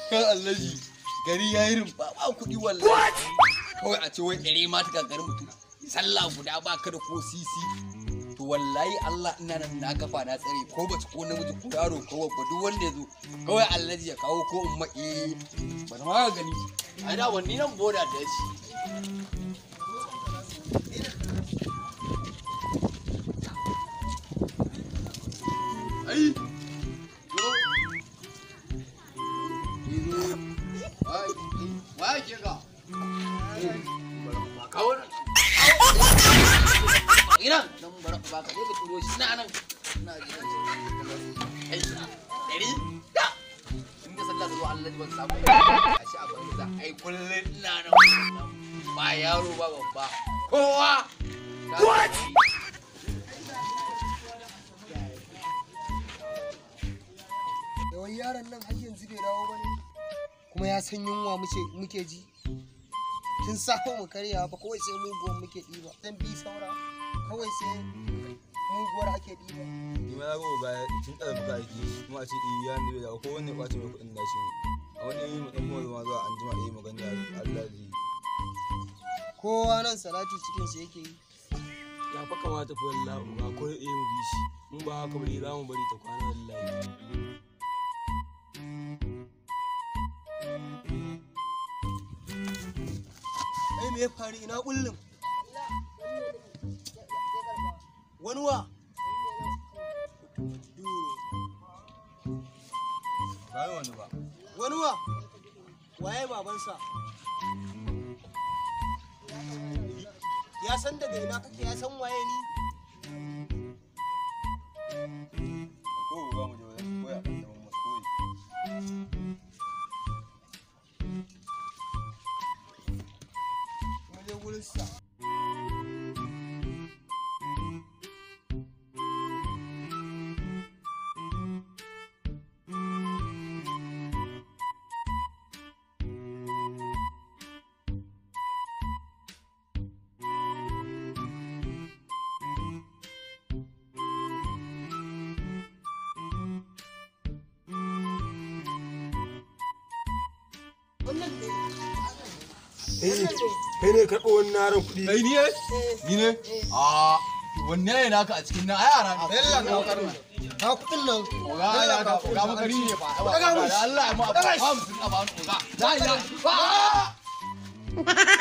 kan allaji gari ya yi rumfa ba kuɗi wallahi kawai a ce wai ɗari ma ta gagari mutum sallah guda ba ka da ko sisi to wallahi Allah ina nan na kafa na tsare ko bace ko namiji ko yaro ko babba duk wanda ya zo kawai allaji ya kawo ko umma eh ba ta ma gani ai da wani nan boda da shi ai yo Wai ke ga? Ba kawo nan. Ina nan bara ba ka je ka turo shi na nan. Ina ji nan. Ai, dari da. In da sallah zuwa Allah ban samu. A shi a banza. Ai kullun ina nan. Ba yaro ba babba. Kowa. What? yawan yaron nan har yanzu bai dawo ba ne kuma ya san yunwa muke ji tun safe mu karya fa kawai sai muguwar muke ɗiba dan bi saura kawai sai muguwar ake ɗiba ni ma na ga ga tun da buka aiki kuma a ce iya ne da ko wanne kwace mai kuɗin nashi ne a wani yi mu dan mu ma zuwa an jima yi magana Allah zai kowa nan salati cikin sa yake yi ya fa kamata fa wallahi ba ko eh mu bi shi mun ba haka bari za mu bari ta kwana wallahi ai me ya faru ina kullum wani wa ba yi wani ba wani wa waye babansa ya san daga ina kake ya san waye ni ko ba mu je wajen koya kan zaman masu koyi mu je gurin sa kai ne karɓo wani naran kuɗi Kai ni ne? Ni ne? A wanne ne naka a cikin nan? Ai yara ne. Bella ka wakar nan. Ka kuɗin nan. Oga ya ka oga makari ne fa. Daga mu. Da Allah ya mu abu. Daga shi. Hamsin a ba ni oga. Da ya.